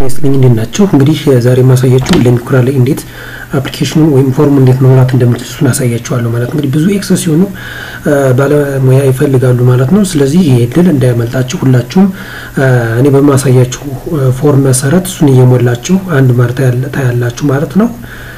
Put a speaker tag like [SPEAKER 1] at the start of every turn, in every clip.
[SPEAKER 1] ስልኝ እንዴት ናቸው? እንግዲህ ዛሬ የማሳያችሁ ለሚኩራ ላይ እንዴት አፕሊኬሽኑን ወይም ፎርሙ እንዴት መሙላት እንደምትችሉ እሱን አሳያችኋለሁ ማለት ነው። እንግዲህ ብዙ ኤክስ ሲሆኑ ባለሙያ ይፈልጋሉ ማለት ነው። ስለዚህ ይሄ እድል እንዳያመልጣችሁ ሁላችሁም እኔ በማሳያችሁ ፎርም መሰረት እሱን እየሞላችሁ አንድ ማር ታያላችሁ ማለት ነው።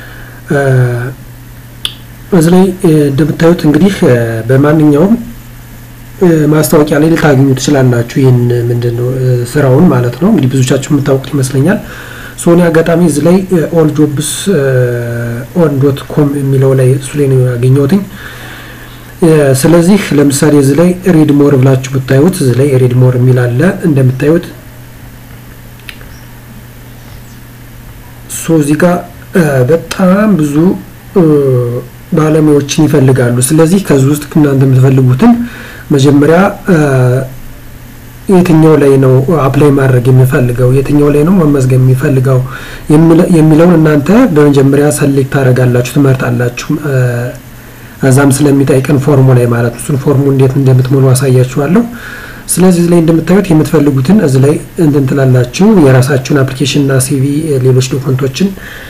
[SPEAKER 1] እዚህ ላይ እንደምታዩት እንግዲህ በማንኛውም ማስታወቂያ ላይ ልታገኙ ትችላላችሁ። ይህን ምንድን ነው ስራውን ማለት ነው። እንግዲህ ብዙቻችሁ የምታውቁት ይመስለኛል። ሶኒ አጋጣሚ እዚህ ላይ ኦል ጆብስ ኦን ዶት ኮም የሚለው ላይ እሱ ላይ ነው ያገኘሁትኝ። ስለዚህ ለምሳሌ እዚህ ላይ ሪድ ሞር ብላችሁ ብታዩት እዚህ ላይ ሪድ ሞር የሚል አለ እንደምታዩት። ሶ እዚህ ጋር በጣም ብዙ ባለሙያዎችን ይፈልጋሉ። ስለዚህ ከዚህ ውስጥ እናንተ የምትፈልጉትን መጀመሪያ የትኛው ላይ ነው አፕላይ ማድረግ የሚፈልገው የትኛው ላይ ነው መመዝገብ የሚፈልገው የሚለውን እናንተ በመጀመሪያ ሰሌክት ታደርጋላችሁ፣ ትመርጣላችሁ። እዛም ስለሚጠይቀን ፎርሙ ላይ ማለት ነው። እሱን ፎርሙ እንዴት እንደምትሞሉ አሳያችኋለሁ። ስለዚህ እዚህ ላይ እንደምታዩት የምትፈልጉትን እዚህ ላይ እንትን ትላላችሁ። የራሳችሁን አፕሊኬሽን እና ሲቪ፣ ሌሎች ዶክመንቶችን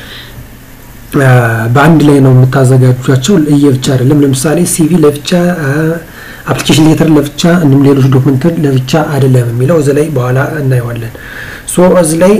[SPEAKER 1] በአንድ ላይ ነው የምታዘጋጇቸው። ለየብቻ አይደለም። ለምሳሌ ሲቪ ለብቻ አፕሊኬሽን ሌተር ለብቻ እንዲሁም ሌሎች ዶክመንት ለብቻ አይደለም የሚለው እዚህ ላይ በኋላ እናየዋለን። ሶ እዚህ ላይ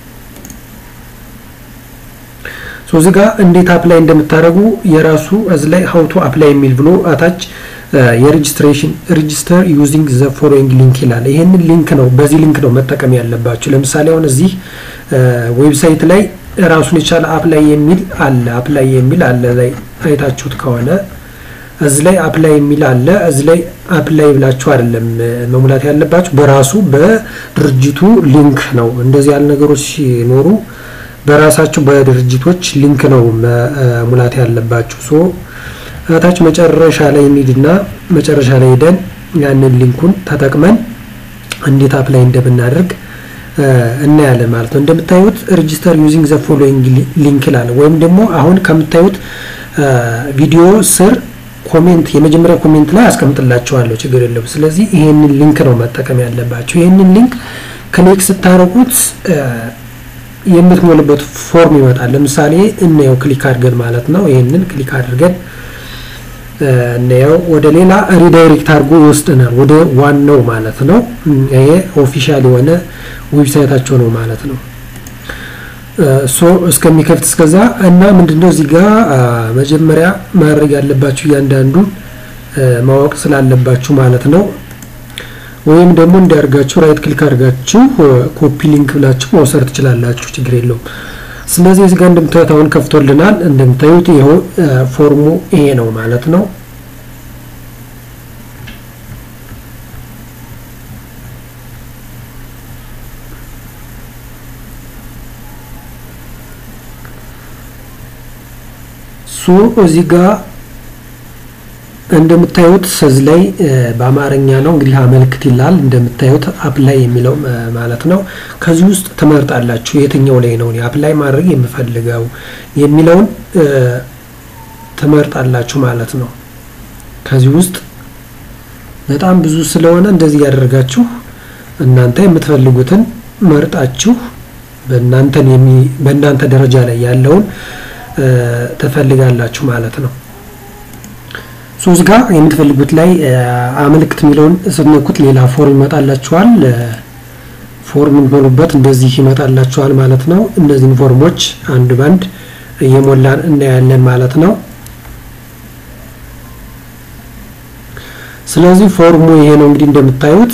[SPEAKER 1] ሶ እዚህ ጋር እንዴት አፕላይ እንደምታደርጉ የራሱ እዚህ ላይ ሀውቶ አፕላይ የሚል ብሎ አታች የሬጅስትሬሽን ሬጅስተር ዩዚንግ ዘ ፎሎዊንግ ሊንክ ይላል። ይሄንን ሊንክ ነው በዚህ ሊንክ ነው መጠቀም ያለባችሁ። ለምሳሌ አሁን እዚህ ዌብሳይት ላይ ራሱን የቻለ አፕላይ የሚል አለ አፕላይ የሚል አለ ላይ አይታችሁት ከሆነ እዚህ ላይ አፕላይ የሚል አለ። እዚህ ላይ አፕላይ ብላችሁ አይደለም መሙላት ያለባችሁ በራሱ በድርጅቱ ሊንክ ነው። እንደዚህ ያሉ ነገሮች ሲኖሩ በራሳችሁ በድርጅቶች ሊንክ ነው መሙላት ያለባችሁ። ሶ እታች መጨረሻ ላይ እንሂድና መጨረሻ ላይ ሄደን ያንን ሊንኩን ተጠቅመን እንዴት አፕላይ እንደምናደርግ እናያለን ማለት ነው። እንደምታዩት ሬጂስተር ዩዚንግ ዘ ፎሎዊንግ ሊንክ ይላል። ወይም ደግሞ አሁን ከምታዩት ቪዲዮ ስር ኮሜንት የመጀመሪያ ኮሜንት ላይ አስቀምጥላችኋለሁ፣ ችግር የለውም። ስለዚህ ይሄንን ሊንክ ነው መጠቀም ያለባቸው። ይሄንን ሊንክ ክሊክ ስታደርጉት የምትሞልበት ፎርም ይመጣል። ለምሳሌ እናየው፣ ክሊክ አድርገን ማለት ነው። ይሄንን ክሊክ አድርገን እናየው፣ ወደ ሌላ ሪዳይሬክት አድርጎ ይወስደናል፣ ወደ ዋናው ማለት ነው። ይሄ ኦፊሻል የሆነ ዌብሳይታቸው ነው ማለት ነው። ሶ እስከሚከፍት እስከዛ እና ምንድነው እዚህ ጋር መጀመሪያ ማድረግ ያለባችሁ እያንዳንዱን ማወቅ ስላለባችሁ ማለት ነው። ወይም ደግሞ እንዲያርጋችሁ ራይት ክሊክ አድርጋችሁ ኮፒ ሊንክ ብላችሁ መውሰድ ትችላላችሁ፣ ችግር የለውም። ስለዚህ እዚህ ጋር እንደምታዩት አሁን ከፍቶልናል። እንደምታዩት ይኸው ፎርሙ ይሄ ነው ማለት ነው። ሶ እዚህ ጋር እንደምታዩት እዚህ ላይ በአማርኛ ነው እንግዲህ አመልክት ይላል። እንደምታዩት አፕላይ የሚለው ማለት ነው። ከዚህ ውስጥ ትመርጣላችሁ የትኛው ላይ ነው አፕላይ ማድረግ የምፈልገው የሚለውን ትመርጣላችሁ ማለት ነው። ከዚህ ውስጥ በጣም ብዙ ስለሆነ እንደዚህ ያደርጋችሁ እናንተ የምትፈልጉትን መርጣችሁ በእናንተን በእናንተ ደረጃ ላይ ያለውን ትፈልጋላችሁ ማለት ነው። ሶስት ጋር የምትፈልጉት ላይ አመልክት የሚለውን ስትነኩት ሌላ ፎርም ይመጣላችኋል። ፎርም የምትሞሉበት እንደዚህ ይመጣላችኋል ማለት ነው። እነዚህን ፎርሞች አንድ ባንድ እየሞላን እናያለን ማለት ነው። ስለዚህ ፎርሙ ይሄ ነው እንግዲህ እንደምታዩት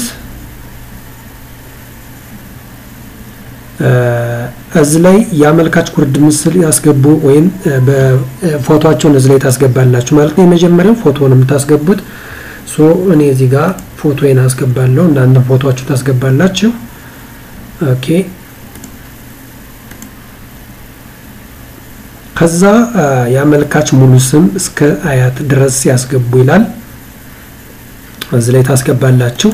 [SPEAKER 1] እዚህ ላይ የአመልካች ጉርድ ምስል ያስገቡ ወይም በፎቶቸውን እዚህ ላይ ታስገባላችሁ ማለት ነው። የመጀመሪያው ፎቶ ነው የምታስገቡት። ሶ እኔ እዚህ ጋር ፎቶዬን አስገባለሁ፣ እናንተ ፎቶችሁ ታስገባላችሁ። ኦኬ። ከዛ የአመልካች ሙሉ ስም እስከ አያት ድረስ ያስገቡ ይላል። እዚህ ላይ ታስገባላችሁ።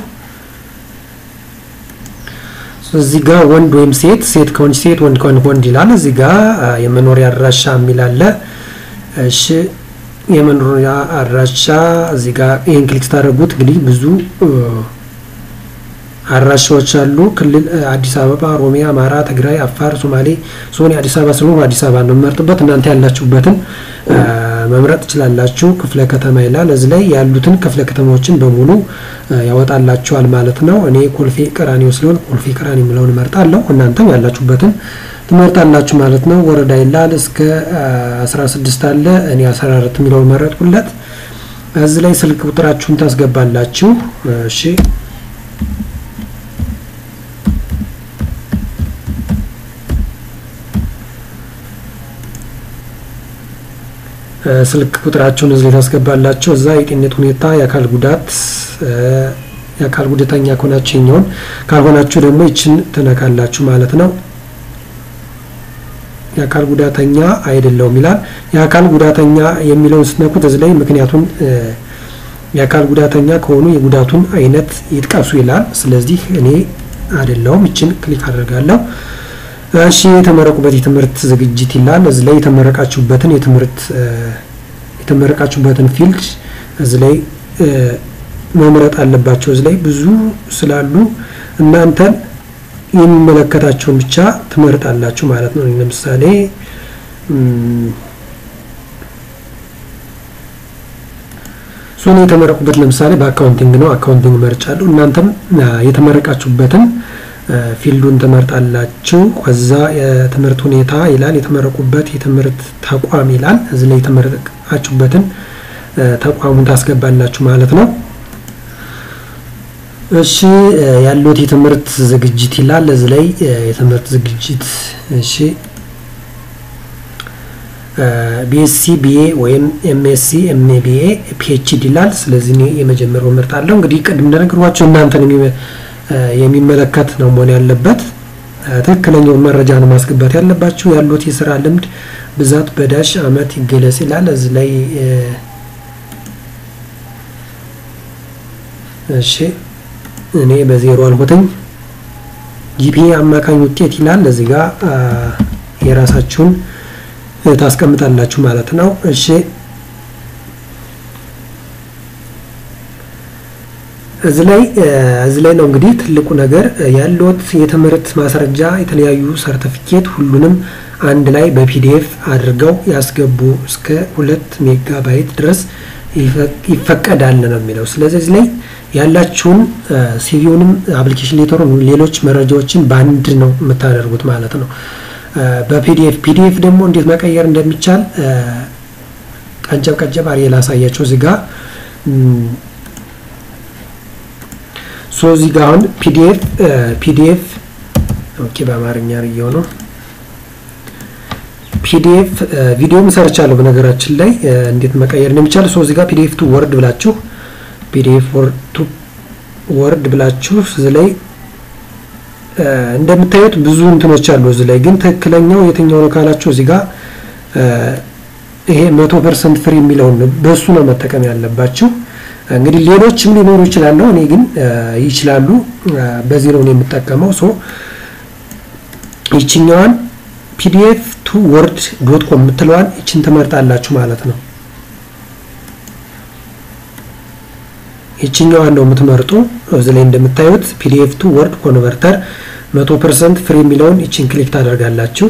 [SPEAKER 1] እዚህ ጋር ወንድ ወይም ሴት ሴት ከሆነች ሴት ወንድ ከሆነ ወንድ ይላል። እዚህ ጋር የመኖሪያ አድራሻ የሚል አለ። እሺ የመኖሪያ አድራሻ እዚህ ጋር ይሄን ክሊክ ስታደርጉት እንግዲህ ብዙ አድራሻዎች አሉ። ክልል አዲስ አበባ፣ ኦሮሚያ፣ አማራ፣ ትግራይ፣ አፋር፣ ሶማሌ ዞን አዲስ አበባ ስለሆኑ አዲስ አበባ ነው የምመርጥበት። እናንተ ያላችሁበትን መምረጥ ትችላላችሁ። ክፍለ ከተማ ይላል። እዚህ ላይ ያሉትን ክፍለ ከተማዎችን በሙሉ ያወጣላችኋል ማለት ነው። እኔ ኮልፌ ቀራኒዮ ስለሆን ኮልፌ ቀራኒ የሚለውን እመርጣለሁ። እናንተም ያላችሁበትን ትመርጣላችሁ ማለት ነው። ወረዳ ይላል እስከ 16 አለ። እኔ 14 የሚለውን መረጥኩለት። እዚህ ላይ ስልክ ቁጥራችሁን ታስገባላችሁ። እሺ ስልክ ቁጥራችሁን እዚህ ላይ ታስገባላችሁ። እዛ የጤንነት ሁኔታ፣ የአካል ጉዳት የአካል ጉዳተኛ ከሆናችሁ የኛውን ካልሆናችሁ ደግሞ ይችን ትነካላችሁ ማለት ነው። የአካል ጉዳተኛ አይደለውም ይላል። የአካል ጉዳተኛ የሚለውን ስትነኩት እዚህ ላይ ምክንያቱን የአካል ጉዳተኛ ከሆኑ የጉዳቱን አይነት ይጥቀሱ ይላል። ስለዚህ እኔ አይደለውም ይችን ክሊክ አድርጋለሁ። እሺ የተመረቁበት የትምህርት ዝግጅት ይላል። እዚህ ላይ የተመረቃችሁበትን የትምህርት የተመረቃችሁበትን ፊልድ እዚህ ላይ መምረጥ አለባቸው። እዚህ ላይ ብዙ ስላሉ እናንተን የሚመለከታቸውን ብቻ ትመርጣላችሁ ማለት ነው። ለምሳሌ ሶኔ የተመረቁበት ለምሳሌ በአካውንቲንግ ነው። አካውንቲንግ መርጫለሁ። እናንተም የተመረቃችሁበትን ፊልዱን ትመርጣላችሁ። ከዛ የትምህርት ሁኔታ ይላል። የተመረቁበት የትምህርት ተቋም ይላል። እዚህ ላይ የተመረቃችሁበትን ተቋሙን ታስገባላችሁ ማለት ነው። እሺ ያሉት የትምህርት ዝግጅት ይላል። እዚህ ላይ የትምህርት ዝግጅት እሺ ቢኤስሲ ቢኤ ወይም ኤምኤስሲ ኤምቢኤ ፒኤችዲ ይላል። ስለዚህ እኔ የመጀመሪያው እመርጣለሁ። እንግዲህ ቅድም እንደነገርኳቸው እናንተን የሚመለከት ነው መሆን ያለበት። ትክክለኛውን መረጃ ነው ማስገባት ያለባችሁ። ያሉት የስራ ልምድ ብዛት በዳሽ አመት ይገለጽ ይላል። እዚህ ላይ እሺ እኔ በዜሮ አልሆተኝ ጂፒኤ አማካኝ ውጤት ይላል። እዚህ ጋር የራሳችሁን ታስቀምጣላችሁ ማለት ነው። እሺ እዚህ ላይ እዚህ ላይ ነው እንግዲህ ትልቁ ነገር ያለዎት የትምህርት ማስረጃ፣ የተለያዩ ሰርቲፊኬት ሁሉንም አንድ ላይ በፒዲኤፍ አድርገው ያስገቡ። እስከ ሁለት ሜጋባይት ድረስ ይፈቀዳል ነው የሚለው። ስለዚህ እዚህ ላይ ያላችሁን ሲቪውንም አፕሊኬሽን ሌተሩን ሌሎች መረጃዎችን በአንድ ነው የምታደርጉት ማለት ነው በፒዲኤፍ ፒዲኤፍ ደግሞ እንዴት መቀየር እንደሚቻል ቀንጨብ ቀንጨብ አድርጌ ላሳያቸው እዚህ ጋር ሶ እዚህ ጋር አሁን ፒዲኤፍ ፒዲኤፍ ኦኬ በአማርኛ አድርጌው ነው ፒዲኤፍ ቪዲዮም ሰርቻለሁ በነገራችን ላይ እንዴት መቀየር እንደሚቻል ሶ እዚህ ጋር ፒዲኤፍ ቱ ወርድ ብላችሁ ፒዲኤፍ ቱ ወርድ ብላችሁ እዚህ ላይ እንደምታዩት ብዙ እንትኖች አሉ። እዚህ ላይ ግን ትክክለኛው የትኛው ነው ካላችሁ እዚህ ጋር ይሄ መቶ ፐርሰንት ፍሪ የሚለውን በሱ ነው መጠቀም ያለባችሁ። እንግዲህ ሌሎችም ሊኖሩ ይችላሉ። እኔ ግን ይችላሉ በዚህ ነው የምጠቀመው። ሶ ይችኛዋን ፒዲኤፍ ቱ ወርድ ዶት ኮም የምትለዋን ይችን ትመርጣላችሁ ማለት ነው። ይችኛዋን ነው የምትመርጡ። እዚህ ላይ እንደምታዩት ፒዲኤፍ ቱ ወርድ ኮንቨርተር 100% ፍሪ የሚለውን ይችን ክሊክ ታደርጋላችሁ።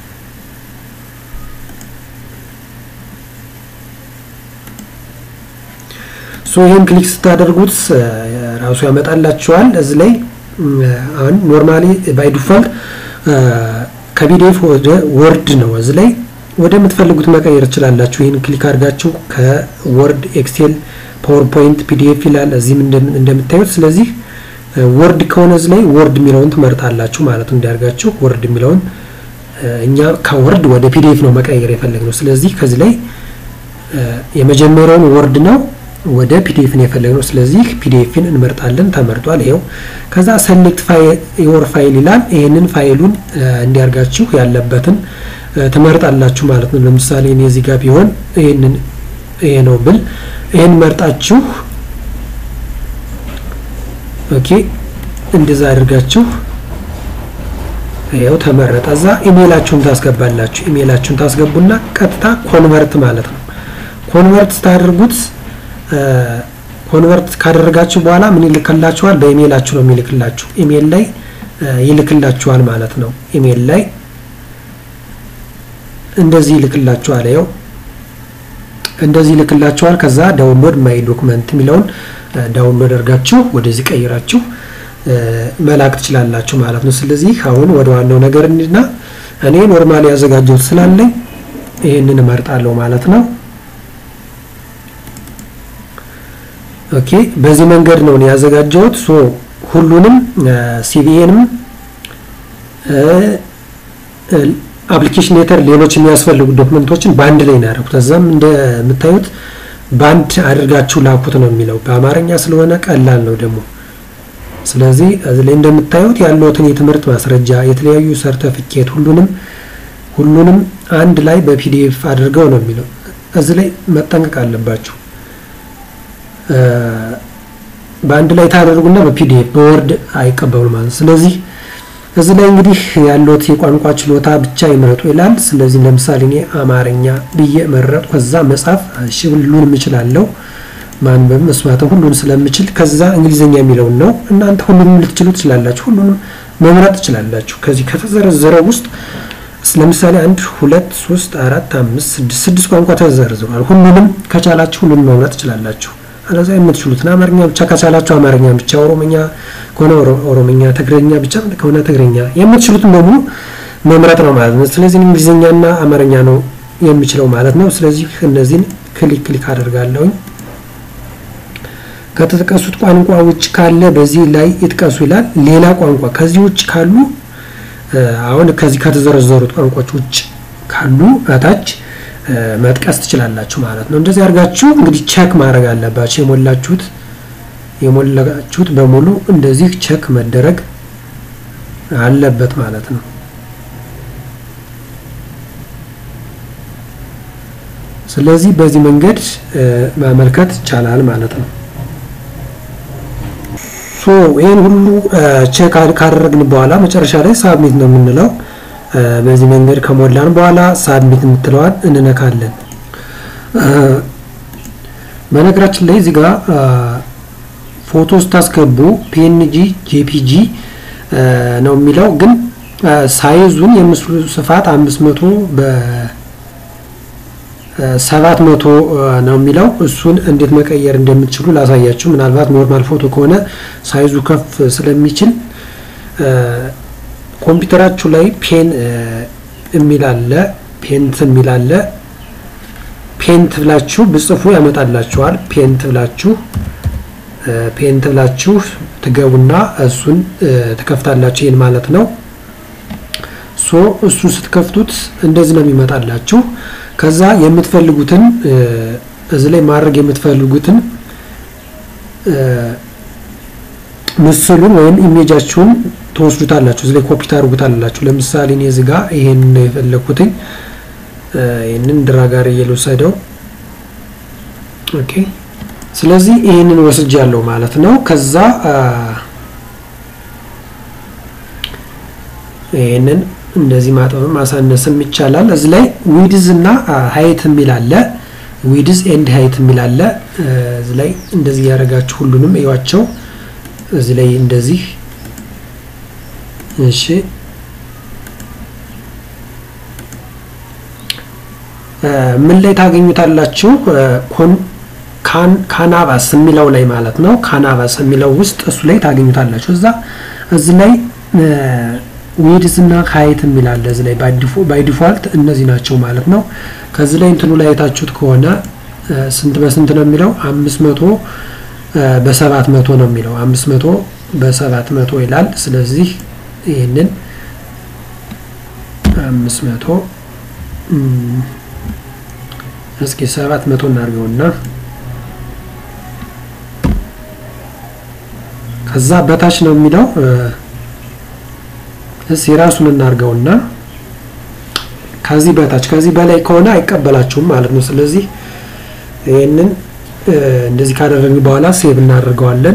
[SPEAKER 1] ሶ ይህን ክሊክ ስታደርጉት ራሱ ያመጣላችኋል። እዚህ ላይ አሁን ኖርማሊ ባይ ዲፋልት ከፒዲኤፍ ወደ ወርድ ነው። እዚህ ላይ ወደምትፈልጉት መቀየር ትችላላችሁ። ይህን ክሊክ አድርጋችሁ ከወርድ ኤክሴል ፓወርፖይንት ፒዲኤፍ ይላል እዚህም እንደምታዩት። ስለዚህ ወርድ ከሆነ እዚህ ላይ ወርድ የሚለውን ትመርጣላችሁ ማለት እንዲያርጋችሁ ወርድ የሚለውን እኛ ከወርድ ወደ ፒዲኤፍ ነው መቀየር የፈለግነው። ስለዚህ ከዚህ ላይ የመጀመሪያውን ወርድ ነው ወደ ፒዲኤፍ ነው የፈለግነው። ስለዚህ ፒዲኤፍን እንመርጣለን። ተመርጧል። ይሄው ከዛ ሰሌክት ዮር ፋይል ይላል። ይህንን ፋይሉን እንዲያርጋችሁ ያለበትን ትመርጣላችሁ ማለት ነው። ለምሳሌ እኔ እዚህ ጋር ቢሆን ይህንን ይሄ ነው ብል ይህን መርጣችሁ ኦኬ እንደዛ አድርጋችሁ ይኸው ተመረጠ። እዛ ኢሜይላችሁን ታስገባላችሁ። ኢሜይላችሁን ታስገቡና ቀጥታ ኮንቨርት ማለት ነው። ኮንቨርት ስታደርጉት ኮንቨርት ካደረጋችሁ በኋላ ምን ይልክላችኋል? በኢሜይላችሁ ነው የሚልክላችሁ። ኢሜይል ላይ ይልክላችኋል ማለት ነው። ኢሜይል ላይ እንደዚህ ይልክላችኋል። ያው እንደዚህ ይልክላችኋል። ከዛ ዳውንሎድ ማይ ዶክመንት የሚለውን ዳውንሎድ አድርጋችሁ ወደዚህ ቀይራችሁ መላክ ትችላላችሁ ማለት ነው። ስለዚህ አሁን ወደ ዋናው ነገር እንሂድና እኔ ኖርማሊ ያዘጋጀሁት ስላለኝ ይህንን እመርጣለሁ ማለት ነው። ኦኬ በዚህ መንገድ ነው ያዘጋጀሁት። ሶ ሁሉንም ሲቪኤንም አፕሊኬሽን ሌተር ሌሎች የሚያስፈልጉ ዶክመንቶችን በአንድ ላይ ነው ያደረኩት። እዛም እንደምታዩት በአንድ አድርጋችሁ ላኩት ነው የሚለው በአማርኛ ስለሆነ ቀላል ነው ደግሞ። ስለዚህ እዚህ ላይ እንደምታዩት ያለውትን የትምህርት ማስረጃ፣ የተለያዩ ሰርተፊኬት ሁሉንም ሁሉንም አንድ ላይ በፒዲኤፍ አድርገው ነው የሚለው። እዚህ ላይ መጠንቀቅ አለባችሁ። በአንድ ላይ ታደርጉና በፒዲኤፍ በወርድ አይቀበሉ ማለት ስለዚህ እዚህ ላይ እንግዲህ ያለውት የቋንቋ ችሎታ ብቻ ይምረጡ ይላል። ስለዚህ ለምሳሌ እኔ አማርኛ ብዬ መረጡ። ከዛ መጻፍ እሺ ሁሉንም እችላለሁ ማንበብ መስማትም ሁሉን ስለምችል ከዛ እንግሊዝኛ የሚለውን ነው። እናንተ ሁሉንም ልትችሉ ትችላላችሁ። ሁሉንም መምረጥ ትችላላችሁ። ከዚህ ከተዘረዘረው ውስጥ ለምሳሌ አንድ ሁለት ሶስት አራት አምስት ስድስት ስድስት ቋንቋ ተዘርዝሯል። ሁሉንም ከቻላችሁ ሁሉንም መምረጥ ትችላላችሁ። አለዛ የምትችሉትን አማርኛ ብቻ ከቻላችሁ አማርኛ ብቻ፣ ኦሮምኛ ከሆነ ኦሮምኛ፣ ትግረኛ ብቻ ከሆነ ትግረኛ የምትችሉትን በሙሉ መምረጥ ነው ማለት ነው። ስለዚህ እንግሊዝኛና አማርኛ ነው የሚችለው ማለት ነው። ስለዚህ እነዚህን ክሊክ ክሊክ አደርጋለሁኝ። ከተጠቀሱት ቋንቋ ውጭ ካለ በዚህ ላይ ይጥቀሱ ይላል። ሌላ ቋንቋ ከዚህ ውጭ ካሉ አሁን ከዚህ ከተዘረዘሩት ቋንቋዎች ውጭ ካሉ እታች መጥቀስ ትችላላችሁ ማለት ነው። እንደዚህ አድርጋችሁ እንግዲህ ቸክ ማድረግ አለባችሁ። የሞላችሁት የሞላችሁት በሙሉ እንደዚህ ቸክ መደረግ አለበት ማለት ነው። ስለዚህ በዚህ መንገድ ማመልከት ይቻላል ማለት ነው። ሶ ይህን ሁሉ ቼክ ካደረግን በኋላ መጨረሻ ላይ ሳብሚት ነው የምንለው። በዚህ መንገድ ከሞላን በኋላ ሳብሚት የምትለዋል እንነካለን። በነገራችን ላይ እዚህ ጋር ፎቶ ስታስገቡ ፒኤንጂ ጄፒጂ ነው የሚለው ግን ሳይዙን የምስሉ ስፋት አምስት መቶ በሰባት መቶ ነው የሚለው እሱን እንዴት መቀየር እንደምትችሉ ላሳያችሁ። ምናልባት ኖርማል ፎቶ ከሆነ ሳይዙ ከፍ ስለሚችል ኮምፒውተራችሁ ላይ ፔን የሚል አለ፣ ፔንት የሚል አለ። ፔንት ብላችሁ ብጽፉ ያመጣላችኋል። ፔንት ብላችሁ ፔንት ብላችሁ ትገቡና እሱን ትከፍታላችሁ። ይህን ማለት ነው። ሶ እሱን ስትከፍቱት እንደዚህ ነው የሚመጣላችሁ። ከዛ የምትፈልጉትን እዚህ ላይ ማድረግ የምትፈልጉትን ምስሉን ወይም ኢሜጃችሁን ትወስዱታላችሁ። እዚህ ላይ ኮፒ ታደርጉታላችሁ። ለምሳሌ እኔ እዚህ ጋር ይሄን ነው የፈለኩትኝ። ይሄንን ድራ ጋር እየልወሰደው ኦኬ። ስለዚህ ይሄንን ወስጃለሁ ማለት ነው። ከዛ ይሄንን እንደዚህ ማጠብም ማሳነስም ይቻላል። እዚህ ላይ ዊድዝ እና ሀይት የሚል አለ። ዊድዝ ኤንድ ሀይት የሚል አለ። እዚህ ላይ እንደዚህ ያደረጋችሁ ሁሉንም እዩዋቸው። እዚህ ላይ እንደዚህ እሺ ምን ላይ ታገኙታላችሁ? ካናቫስ የሚለው ላይ ማለት ነው። ካናቫስ የሚለው ውስጥ እሱ ላይ ታገኙታላችሁ። እዛ እዚህ ላይ ዊድዝ እና ሀይት የሚላለ እዚህ ላይ ባይ ዲፎልት እነዚህ ናቸው ማለት ነው። ከዚህ ላይ እንትኑ ላይ አይታችሁት ከሆነ ስንት በስንት ነው የሚለው አምስት መቶ በሰባት መቶ ነው የሚለው አምስት መቶ በሰባት መቶ ይላል። ስለዚህ ይህንን አምስት መቶ እስኪ ሰባት መቶ እናድርገውና ከዛ በታች ነው የሚለው እስ የራሱን እናድርገውና ከዚህ በታች ከዚህ በላይ ከሆነ አይቀበላችሁም ማለት ነው። ስለዚህ ይህንን እንደዚህ ካደረግን በኋላ ሴቭ እናደርገዋለን።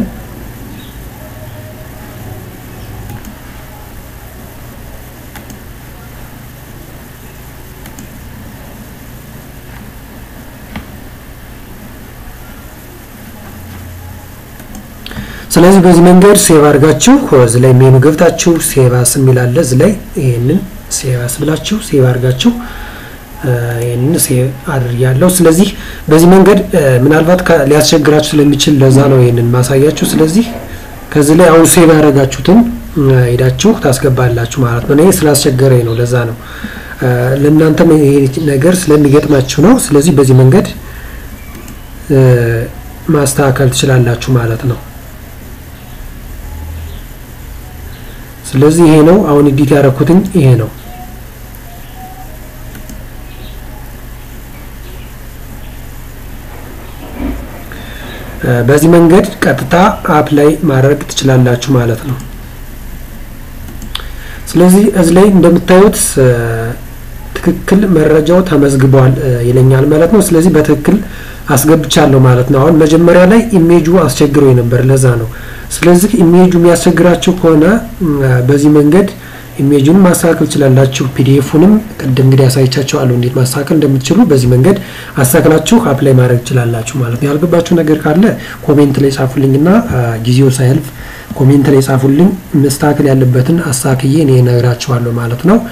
[SPEAKER 1] ስለዚህ በዚህ መንገድ ሴቭ አድርጋችሁ እዚህ ላይ ሜኑ ገብታችሁ ሴቭ አስ የሚል አለ እዚህ ላይ ይሄንን ሴቭ አስ ብላችሁ ሴቭ አድርጋችሁ ይህንን ሴቭ አድርያለሁ። ስለዚህ በዚህ መንገድ ምናልባት ሊያስቸግራችሁ ስለሚችል ለዛ ነው ይህንን ማሳያችሁ። ስለዚህ ከዚህ ላይ አሁን ሴቭ ያደረጋችሁትን ሄዳችሁ ታስገባላችሁ ማለት ነው። እኔ ስላስቸገረኝ ነው፣ ለዛ ነው። ለእናንተም ይሄ ነገር ስለሚገጥማችሁ ነው። ስለዚህ በዚህ መንገድ ማስተካከል ትችላላችሁ ማለት ነው። ስለዚህ ይሄ ነው አሁን ኤዲት ያደረኩትኝ ይሄ ነው። በዚህ መንገድ ቀጥታ አፕ ላይ ማድረግ ትችላላችሁ ማለት ነው። ስለዚህ እዚህ ላይ እንደምታዩት ትክክል መረጃው ተመዝግቧል ይለኛል ማለት ነው። ስለዚህ በትክክል አስገብቻለሁ ማለት ነው። አሁን መጀመሪያ ላይ ኢሜጁ አስቸግሮ ነበር፣ ለዛ ነው። ስለዚህ ኢሜጁ የሚያስቸግራችሁ ከሆነ በዚህ መንገድ ኢሜጁን ማስተካከል ትችላላችሁ። ፒዲኤፉንም ቅድም እንግዲህ ያሳይቻችኋለሁ እንዴት ማስተካከል እንደምትችሉ በዚህ መንገድ አስተካክላችሁ አፕላይ ማድረግ ትችላላችሁ ማለት ነው። ያልገባችሁ ነገር ካለ ኮሜንት ላይ ጻፉልኝና ጊዜው ሳያልፍ ኮሜንት ላይ ጻፉልኝ። መስተካከል ያለበትን አስተካክዬ እኔ እነግራችኋለሁ ማለት ነው።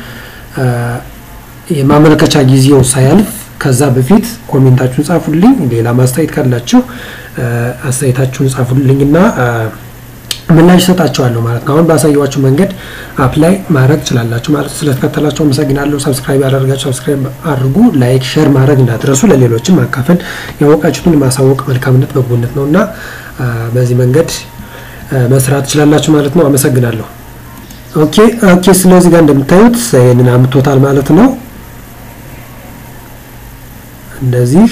[SPEAKER 1] የማመልከቻ ጊዜው ሳያልፍ ከዛ በፊት ኮሜንታችሁን ጻፉልኝ። ሌላ ማስተያየት ካላችሁ አስተያየታችሁን ጻፉልኝና ምላሽ ይሰጣችኋለሁ ማለት ነው። አሁን ባሳየዋችሁ መንገድ አፕላይ ማድረግ ትችላላችሁ ማለት ነው። ስለተከተላችሁ አመሰግናለሁ። ሰብስክራይብ ያደረጋችሁ ሰብስክራይብ አድርጉ። ላይክ፣ ሼር ማድረግ እንዳትረሱ። ለሌሎችም ማካፈል ያወቃችሁትን ማሳወቅ መልካምነት በጎነት ነው እና በዚህ መንገድ መስራት ትችላላችሁ ማለት ነው። አመሰግናለሁ። ኦኬ ኦኬ። ስለዚህ ጋር እንደምታዩት ይህንን አምቶታል ማለት ነው። እንደዚህ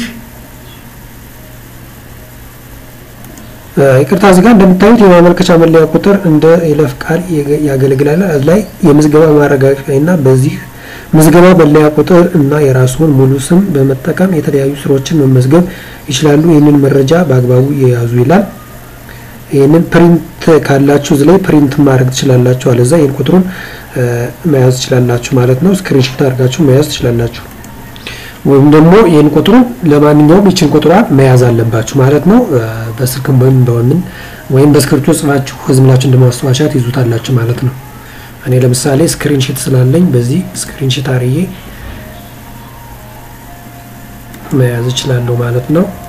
[SPEAKER 1] ይቅርታ እዚህ ጋር እንደምታዩት የማመልከቻ መለያ ቁጥር እንደ ይለፍ ቃል ያገለግላል። እዚህ ላይ የምዝገባ ማረጋገጫ እና በዚህ ምዝገባ መለያ ቁጥር እና የራስዎን ሙሉ ስም በመጠቀም የተለያዩ ስራዎችን መመዝገብ ይችላሉ። ይህንን መረጃ በአግባቡ የያዙ ይላል። ይህንን ፕሪንት ካላችሁ እዚህ ላይ ፕሪንት ማድረግ ትችላላችሁ። አለዛ ይህን ቁጥሩን መያዝ ትችላላችሁ ማለት ነው። ስክሪንሾት አድርጋችሁ መያዝ ትችላላችሁ። ወይም ደግሞ ይህን ቁጥሩ ለማንኛውም ይችን ቁጥሯን መያዝ አለባችሁ ማለት ነው። በስልክም ወይም በምን ወይም በስክሪፕቶ ጽፋችሁ ህዝምላችሁ እንደማስታወሻ ትይዙታላችሁ ማለት ነው። እኔ ለምሳሌ ስክሪንሽት ስላለኝ በዚህ ስክሪንሽት አርዬ መያዝ እችላለሁ ማለት ነው።